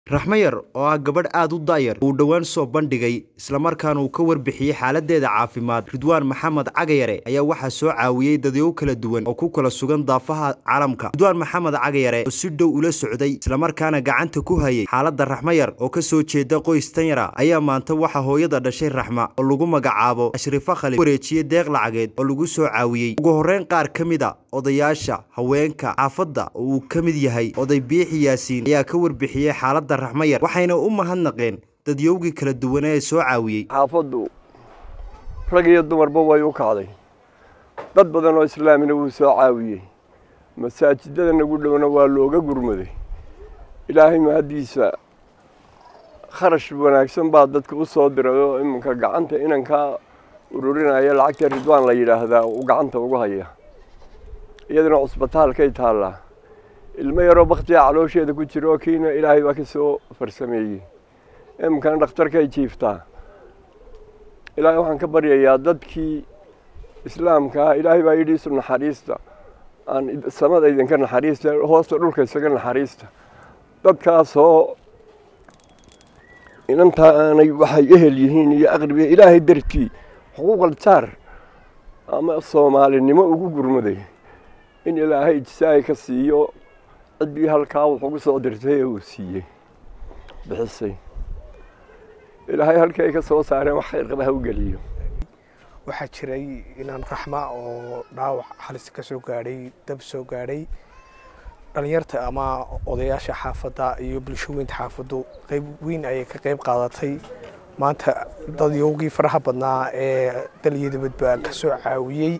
raxmayar oo ah gabadh aad u daayar uu dhowaan soo bandhigay islamarkaana uu ka warbixiyey xaaladeeda caafimaad ridwaan maxamed cagayare ayaa waxaa soo caawiyey dadyow kala duwan oo ku kala sugan daafaha caalamka ridwaan maxamed cagayare oo si dhow ula socday islamarkaana gacanta ku hayay xaaladda raxmayar oo ka soo jeeda qoys tanyara ayaa maanta waxaa hooyada dhashay raxma oo lagu magacaabo ashrifo khalid wareejiyey deeq lacageed oo lagu soo caawiyey ugu horreyn qaar ka mid a odayaasha haweenka xaafadda oo uu ka mid yahay oday biixi yaasiin ayaa ka warbixiyey xaaladda raxmayar waxayna u mahadnaqeen dadyowgii kala duwan ee soo caawiyey xaafaddu rag iyo dumarba way u kacday dad badan oo islaamina wuu soo caawiyey masaajidada nagu dhowna waa looga gurmaday ilaahay mahaddiisa kharash wanaagsan baa dadka u soo diray oo iminka gacanta inankaa ururinaya lacagta ridwaan la yidhaahdaa uu gacanta ugu haya iyaduna cusbitaalkay taallaa ilmo yaroo baktiga caloosheeda ku jira oo kiina ilaahay baa ka soo farsameeyey iminkana dhakhtarkay jiiftaa ilaahay waxaan ka baryayaa dadkii islaamkaa ilaahay baa yidhi isu naxariista aan samada idinka naxariista hoosta dhulka isaga naxariista dadkaasoo inantaa aanay waxay ehel yihiin iyo aqribiya ilaahay dartii xuquuqal jaar ama soomaalinimo ugu gurmaday in ilaahay ijsaay ka siiyo ciddii halkaa wuxugu soo dirtay ee uu siiyey bixisay ilaahay halkii ay ka soo saareen wax khayr qaba ha u geliyo waxaa jiray inaan raxma oo dhaawac halis ka soo gaadhay dab soo gaadhay dhalinyarta ama odayaasha xaafadda iyo bulshooyinta xaafaddu qayb weyn ayay ka qayb qaadatay maanta dadyowgii faraha badnaa ee daliyo dabadba ka soo caawiyey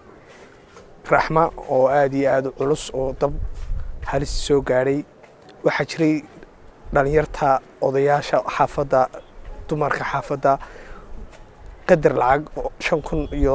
raxma oo aada iyo aada culus oo dab halis soo gaadhay waxaa jiray dhalinyarta odayaasha xaafadda dumarka xaafadda qadar lacag shan kun iyo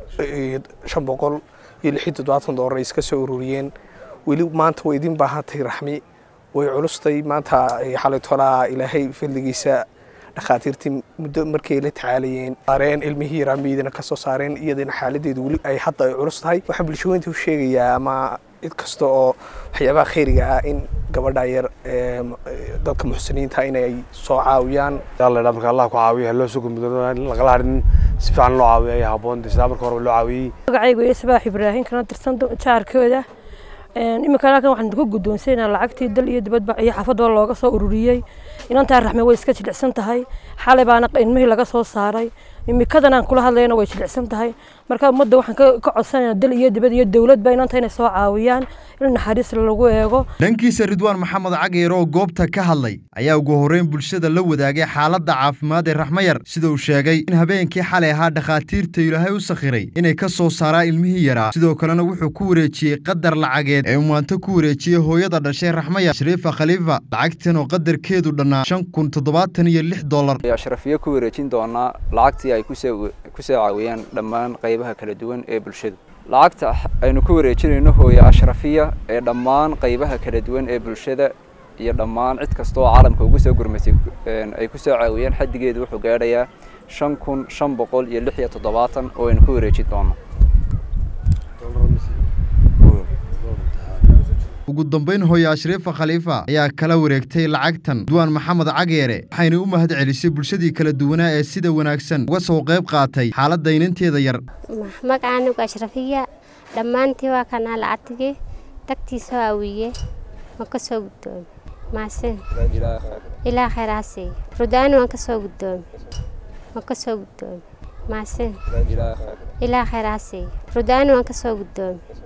shan boqol iyo lix iyo toddobaatan doolar ay iska soo ururiyeen weli maanta way idin baahantay raxmi way culustay maanta xalay tolaa ilaahay fadligiisa dhakhaatiirtii muddo markay la tacaalayeen saareen ilmihii raamiidana ka soo saareen iyadana xaaladeedu weli ay hadda ay culus tahay waxaan bulshooyinta u sheegayaa ama cid kasta oo waxyaabaha khayriga ah in gabadha yar dadka muxsiniinta inay soo caawiyaan yalla marka allah ku caawiyo haloo soo gudmudo lagala harin si fiican loo caawiyo ay haboon sidaa marka hore loo caawiyey magacaygu iyo sabaax ibraahim kana tirsan jaarkooda iminka halkan waxaan ku guddoonsaynaa lacagtii dal iyo dibadba iyo xaafadoo looga soo ururiyey inantaa raxme way iska jilicsan tahay xalay baana ilmihii laga soo saaray imikadan aan kula hadlayna way jilicsan tahay marka ummadda waxaan ka codsanayna dal iyo dibad iyo dowladba inanta inay soo caawiyaan in naxariis lagu eego dhankiisa ridwaan maxamed cagayar oo goobta ka hadlay ayaa ugu horreyn bulshada la wadaagay xaaladda caafimaad ee raxmayar sida uu sheegay in habeenkii xalay ahaa dhakhaatiirta ilaahay u sakhiray inay ka soo saaraan ilmihii yaraa sidoo kalena wuxuu ku wareejiyey qadar lacageed ee uu maanta ku wareejiyey hooyada dhashay raxmayar shariifa khaliifa lacagtan oo qadarkeedu dhannaa shan kun toddobaatan iyo lix dollar ashrafiyo ku wareejin doonaa lacagtii ay kusoo kusoo caawiyeen dhammaan qaybaha kala duwan ee bulshada lacagta aynu ku wareejinayno hooye ashrafiya ee dhammaan qaybaha kala duwan ee bulshada iyo dhammaan cid kasta oo caalamka ugu soo gurmatay ay ku soo caawiyeen xaddigeedu wuxuu gaadhayaa shan kun shan boqol iyo lix iyo toddobaatan oo aynu ku wareejin doono ugu dambayn hooye ashriifa khaliifa ayaa kala wareegtay lacagtan duwaan maxamed cageere waxayna u mahad celisay bulshadii kala duwanaa ee sida wanaagsan uga soo qayb qaatay xaaladda inanteeda yar magacaanigu ashrafiya dhammaantii waa kanaa lacagtigii tagtiisoo awiye ma ka soo guddoomi maasin ilaa khayraasii rudaani waan ka soo guddoomi ma ka soo guddoomi maasin ilaa khayraasii rudaani waan ka soo guddoomi